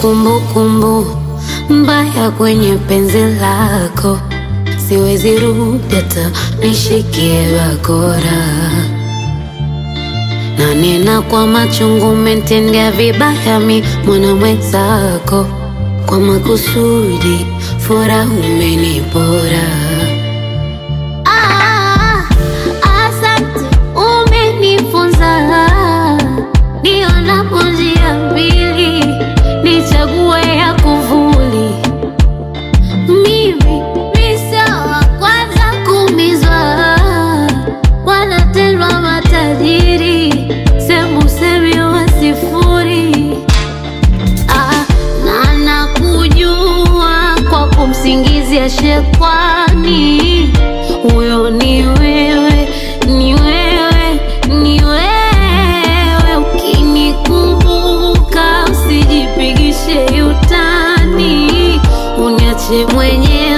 kumbukumbu mbaya kwenye penzi lako, siwezi rudi hata nishikie bakora, na nena kwa machungu, umetendea vibaya mi mwana mwenzako, kwa makusudi furaha umenipora. Ah, asante, umenifunza nionapo njia mbili, nichague ya kuvuli. Mimi mi sio wa kwanza kuumizwa, wanatendwa matajiri, semu semi wa sifuri. Ah, na nakujua kwa kumsingizia shekwani, huyo ni wewe, ni wewe, ni wewe. Ukinikumbuka usijipigishe utani, uniache mwenyewe